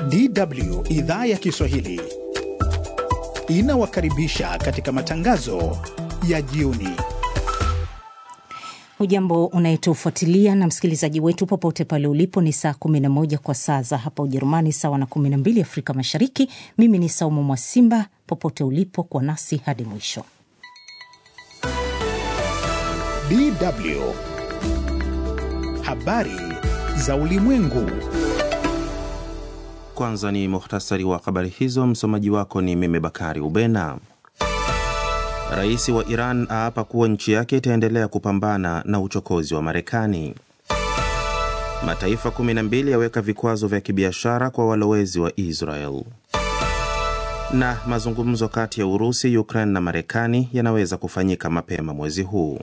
DW idhaa ya Kiswahili inawakaribisha katika matangazo ya jioni. Hujambo unayetufuatilia na msikilizaji wetu popote pale ulipo, ni saa 11 kwa saa za hapa Ujerumani, sawa na 12 Afrika Mashariki. Mimi ni Saumu Mwasimba, popote ulipo kwa nasi hadi mwisho. DW habari za ulimwengu. Kwanza ni muhtasari wa habari hizo. Msomaji wako ni mimi Bakari Ubena. Rais wa Iran aapa kuwa nchi yake itaendelea kupambana na uchokozi wa Marekani. Mataifa 12 yaweka vikwazo vya kibiashara kwa walowezi wa Israel. Na mazungumzo kati ya Urusi, Ukraine na Marekani yanaweza kufanyika mapema mwezi huu.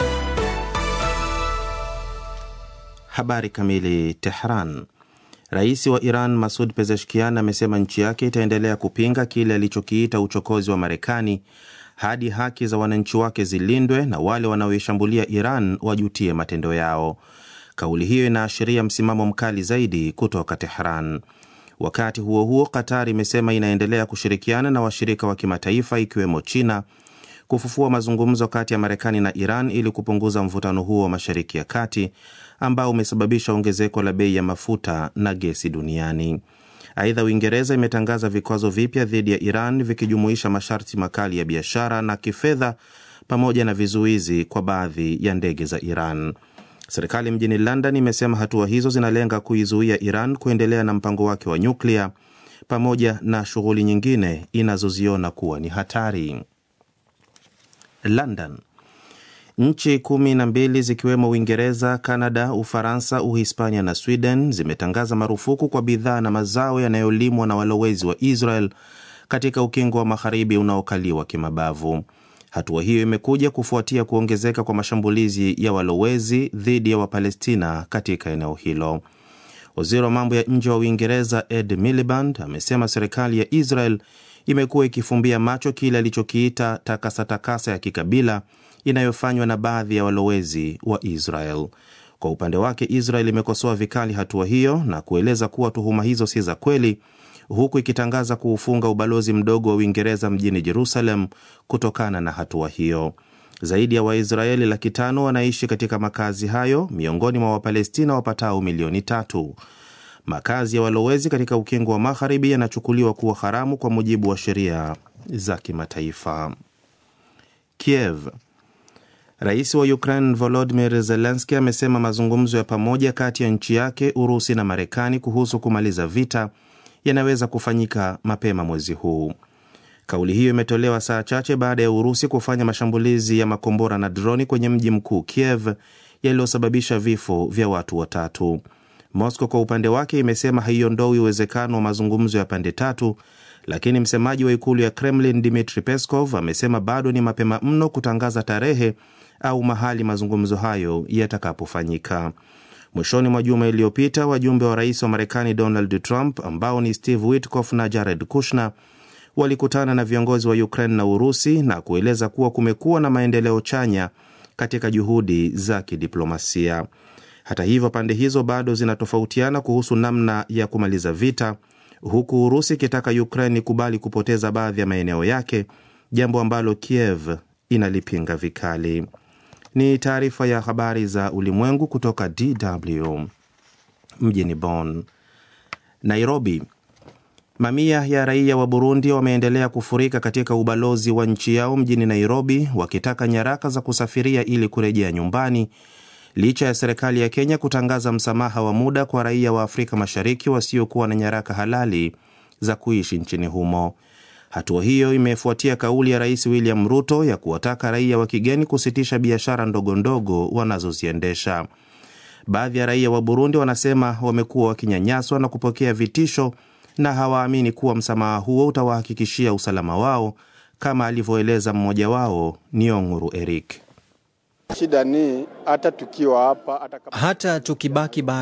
Habari kamili. Tehran. Rais wa Iran Masud Pezeshkian amesema nchi yake itaendelea kupinga kile alichokiita uchokozi wa Marekani hadi haki za wananchi wake zilindwe na wale wanaoishambulia Iran wajutie matendo yao. Kauli hiyo inaashiria msimamo mkali zaidi kutoka Tehran. Wakati huo huo, Qatar imesema inaendelea kushirikiana na washirika wa kimataifa ikiwemo China kufufua mazungumzo kati ya Marekani na Iran ili kupunguza mvutano huo wa Mashariki ya Kati ambao umesababisha ongezeko la bei ya mafuta na gesi duniani. Aidha, Uingereza imetangaza vikwazo vipya dhidi ya Iran vikijumuisha masharti makali ya biashara na kifedha pamoja na vizuizi kwa baadhi ya ndege za Iran. Serikali mjini London imesema hatua hizo zinalenga kuizuia Iran kuendelea na mpango wake wa nyuklia pamoja na shughuli nyingine inazoziona kuwa ni hatari. London. Nchi kumi na mbili zikiwemo Uingereza, Kanada, Ufaransa, Uhispania na Sweden zimetangaza marufuku kwa bidhaa na mazao yanayolimwa na walowezi wa Israel katika ukingo wa magharibi unaokaliwa kimabavu. Hatua hiyo imekuja kufuatia kuongezeka kwa mashambulizi ya walowezi dhidi ya Wapalestina katika eneo hilo. Waziri wa mambo ya nje wa Uingereza Ed Miliband amesema serikali ya Israel imekuwa ikifumbia macho kile alichokiita takasa-takasa ya kikabila inayofanywa na baadhi ya walowezi wa Israel. Kwa upande wake, Israel imekosoa vikali hatua hiyo na kueleza kuwa tuhuma hizo si za kweli, huku ikitangaza kuufunga ubalozi mdogo wa Uingereza mjini Jerusalem kutokana na hatua hiyo. Zaidi ya Waisraeli laki tano wanaishi katika makazi hayo miongoni mwa Wapalestina wapatao milioni tatu. Makazi ya walowezi katika ukingo wa magharibi yanachukuliwa kuwa haramu kwa mujibu wa sheria za kimataifa. Kiev. Rais wa Ukraine Volodymyr Zelensky amesema mazungumzo ya pamoja kati ya nchi yake, Urusi na Marekani kuhusu kumaliza vita yanaweza kufanyika mapema mwezi huu. Kauli hiyo imetolewa saa chache baada ya Urusi kufanya mashambulizi ya makombora na droni kwenye mji mkuu Kiev yaliyosababisha vifo vya watu watatu. Moscow kwa upande wake imesema haiondoi uwezekano wa mazungumzo ya pande tatu, lakini msemaji wa ikulu ya Kremlin Dmitri Peskov amesema bado ni mapema mno kutangaza tarehe au mahali mazungumzo hayo yatakapofanyika. Mwishoni mwa juma iliyopita, wajumbe wa rais wa Marekani Donald Trump ambao ni Steve Witkoff na Jared Kushner walikutana na viongozi wa Ukraine na Urusi na kueleza kuwa kumekuwa na maendeleo chanya katika juhudi za kidiplomasia. Hata hivyo, pande hizo bado zinatofautiana kuhusu namna ya kumaliza vita, huku Urusi ikitaka Ukraine ikubali kupoteza baadhi ya maeneo yake, jambo ambalo Kiev inalipinga vikali. Ni taarifa ya habari za ulimwengu kutoka DW mjini Bonn. Nairobi. Mamia ya raia wa Burundi wameendelea kufurika katika ubalozi wa nchi yao mjini Nairobi wakitaka nyaraka za kusafiria ili kurejea nyumbani licha ya serikali ya Kenya kutangaza msamaha wa muda kwa raia wa Afrika Mashariki wasiokuwa na nyaraka halali za kuishi nchini humo. Hatua hiyo imefuatia kauli ya Rais William Ruto ya kuwataka raia wa kigeni kusitisha biashara ndogo ndogo wanazoziendesha. Baadhi ya raia wa Burundi wanasema wamekuwa wakinyanyaswa na kupokea vitisho na hawaamini kuwa msamaha huo utawahakikishia usalama wao, kama alivyoeleza mmoja wao Nionguru Eric. Shida ni hata tukiwa hapa hata tukibaki